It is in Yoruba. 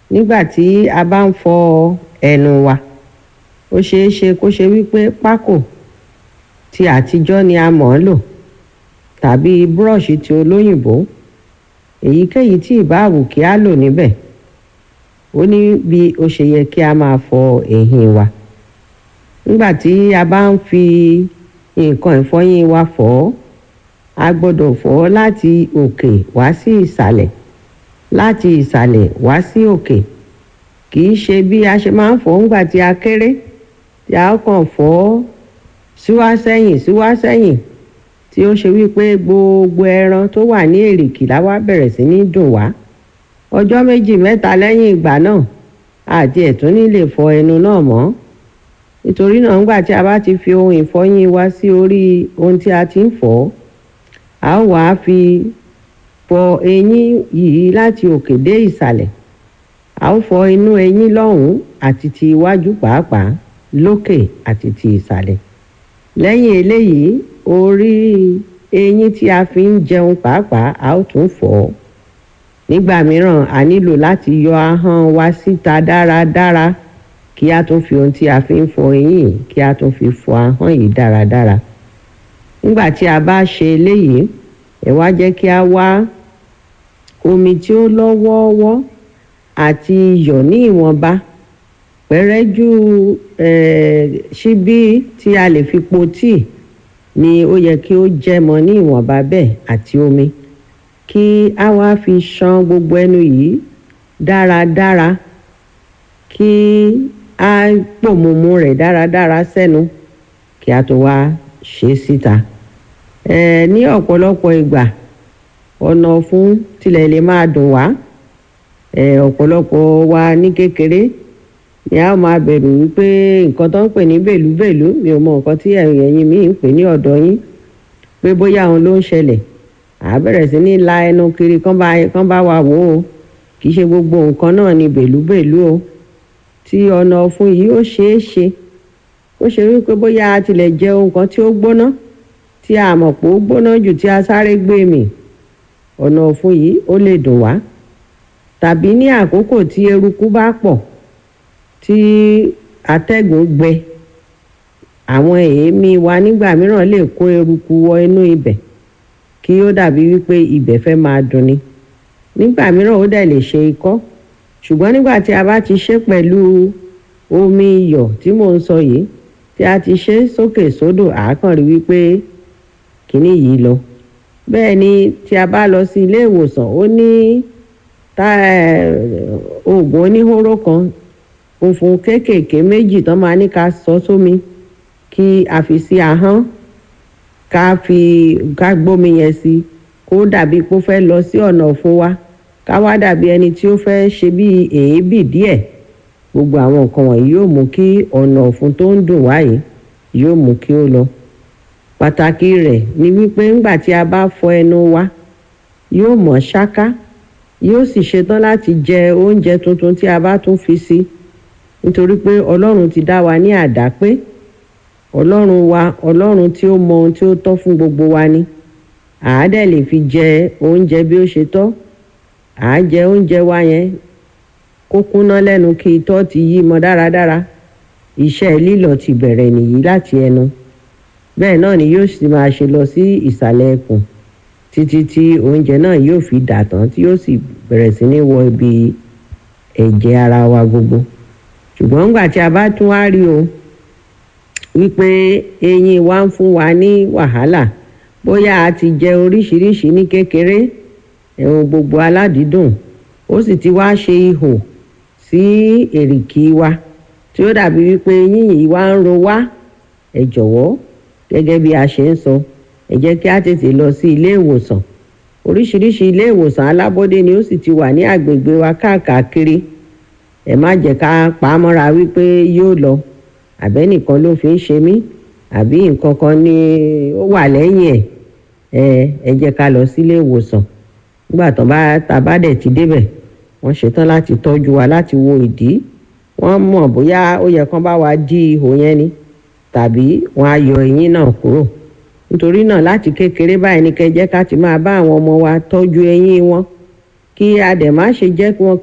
nígbà tí a bá ń fọ ẹnu wa ó ṣeé ṣe kó ṣe wípé pákò tí àtijọ́ ni a mọ̀ ọ́ lò tàbí búrọ̀ṣì tí olóyìnbó èyíkéyìí tí ìbáàwù kí á lò níbẹ̀ ó ní bí ó ṣe yẹ kí a máa fọ eyín wa nígbà tí a bá ń fi nǹkan ìfọyín wa fọ̀ ọ́ a gbọ́dọ̀ fọ̀ ọ́ láti òkè wá sí ìsàlẹ̀ láti ìsàlẹ̀ wá sí òkè kì í ṣe bí a ṣe máa ń fọ̀ ọ́ nígbà tí a kéré tí a kàn fọ̀ ọ́ síwá sẹ́yìn síwá sẹ́yìn tí ó ṣe wípé gbogbo ẹran tó wà ní èrìkì la wá bẹ̀rẹ̀ sí ní dùn wá ọjọ́ méjì mẹ́ta lẹ́yìn ìgbà náà àti ẹ̀tún ní lè fọ ẹnu náà mọ́ nítorí náà nígbà tí a bá ti fi ohun ìfọyín wa sí orí ohun tí a ti ń fọ̀ ọ́ a ó wàá fi fọ eyín yìí láti òkè dé ìsàlẹ̀ a ó fọ inú eyín lọ́hùn-ún àti ti iwájú pàápàá lókè àti ti ìsàlẹ̀ lẹ́yìn eléyìí orí eyín tí a fi ń jẹun pàápàá a ó tún fọ̀ ọ́ nígbà mìíràn a nílò láti yọ ahọ́n wa síta dáradára kí a tún fi ohun tí a fi ń fọ eyín kí a tún fi fọ ahọ́n yìí dáradára nígbà tí a bá ṣe eléyìí ẹ wá jẹ́ kí a wá omi tí ó lọ́ wọ́ọ́wọ́ àti iyọ̀ ní ìwọ̀nba pẹ̀rẹ́jú ṣíbí tí a lè fi po tíì ni ó yẹ kí ó jẹ́ mọ́ ní ìwọ̀nba bẹ́ẹ̀ àti omi kí a wá fi ṣan gbogbo ẹnu yìí dáradára kí a pòmùmù rẹ̀ dáradára sẹ́nu kí a tó wá ṣe é síta ẹ ní ọ̀pọ̀lọpọ̀ ìgbà ọ̀nà ọ̀fun tilẹ̀ lè máa dùn wá ẹ ọ̀pọ̀lọpọ̀ wa ní kékeré ni a máa bẹ̀rù wípé nǹkan tó ń pè ní bèlúbèlú mi ò mọ nǹkan tí ẹ̀yin mi ń pè ní ọ̀dọ̀ yín pé bóyá òun ló ń ṣẹlẹ̀ à bẹ̀rẹ̀ sí ní la ẹnu kiri kán bá kán bá wa wò ó kì í ṣe gbogbo nǹkan náà ni bèlúbèlú o tí ọ̀nà ọ̀fun yìí ó ṣeé ṣe ó ṣe wípé bóyá a tilẹ̀ jẹ ohun kan tí ó gbóná tí a mọ̀ pé ó gbóná jù tí a sáré gbé mì ọ̀nà ọ̀fun yìí ó lè dùn wá tàbí ní àkókò tí eruku bá pọ̀ tí atẹ́gùn gbẹ àwọn èémí wa nígbà mìíràn lè kó eruku wọ inú ibẹ̀ kí ó dàbí wípé ibẹ̀ fẹ́ máa dunni nígbà mìíràn ó dẹ̀ lè ṣe ikọ́ ṣùgbọ́n nígbà tí a bá ti ṣe pẹ̀lú omi iyọ̀ tí mò ń sọ yìí tí a ti ṣe sókè sódò àákànrí wípé kínní yìí lọ bẹ́ẹ̀ ni tí a bá lọ sí ilé ìwòsàn ó ní oògùn oníhóró kan funfun kéékèèké méjì tán máa ní ká sọ sómi kí a fi sí ahọ́n ká fi ká gbómi yẹn sí kó dàbí kó fẹ́ lọ sí ọ̀nà ọ̀fun wa ká wá dàbí ẹni tí ó fẹ́ ṣe bí èébì díẹ̀ gbogbo àwọn nǹkan wọ̀nyí yóò mú kí ọ̀nà ọ̀fun tó ń dùn wáyé yóò mú kí ó lọ pàtàkì rẹ̀ ni wípé ńgbà tí a bá fọ ẹnu wa yóò mọ́ ṣáká yóò sì ṣetán láti jẹ oúnjẹ tuntun tí a bá tún fi sí nítorí pé ọlọ́run ti dá wa ní àdápé ọlọ́run wa ọlọ́run tí ó mọ ohun tí ó tọ́ fún gbogbo wa ni àádẹ́ lè fi jẹ oúnjẹ bí ó ṣe tọ́ àá jẹ oúnjẹ wa yẹn kó kúnná lẹ́nu kí itọ́ ti yí mọ́ dáradára iṣẹ́ lílọ̀ ti bẹ̀rẹ̀ nìyí láti ẹnu bẹ́ẹ̀ náà ni yóò sì máa ṣe lọ sí ìsàlẹ̀ ẹkùn títí tí oúnjẹ náà yóò fi dà tán tí yóò sì bẹ̀rẹ̀ sí ní wọ ibi ẹ̀jẹ̀ ara wa gbogbo ṣùgbọ́n nígbà tí a bá tún wá rí o wípé eyín wa ń fún wa ní wàhálà bóyá a ti jẹ oríṣiríṣi ní kékeré ẹ̀hún gbogbo aládìídùn ó sì ti wá ṣe ihò sí èrìkì wa tí ó dàbí wípé eyín yìí wá ń ro wá ẹ jọ̀wọ́ gẹ́gẹ́ bí a ṣe ń sọ ẹ jẹ́ kí a tètè lọ sí ilé ìwòsàn oríṣiríṣi ilé ìwòsàn alábọ́dé ni ó sì ti wà ní àgbègbè wa káàkiri ẹ má jẹ́ ká pa á mọ́ra wípé yóò lọ àbẹ́nìkan ló fi ń ṣe mí àbí nǹkan kan ni ó wà lẹ́yìn ẹ̀ ẹ jẹ́ ká lọ sílé ìwòsàn nígbà tó bá ta bá dẹ̀ ti débẹ̀ wọ́n ṣetán láti tọ́jú wa láti wo ìdí wọ́n mọ̀ bóyá ó yẹ kán bá wa dí ihò yẹn ni tàbí wọ́n á yọ eyín náà kúrò nítorí náà láti kékeré báyìí ní kẹ́ jẹ́ ká ti máa bá àwọn ọmọ wa tọ́jú eyín wọn kí a dẹ̀ má ṣe jẹ́ kí wọ́n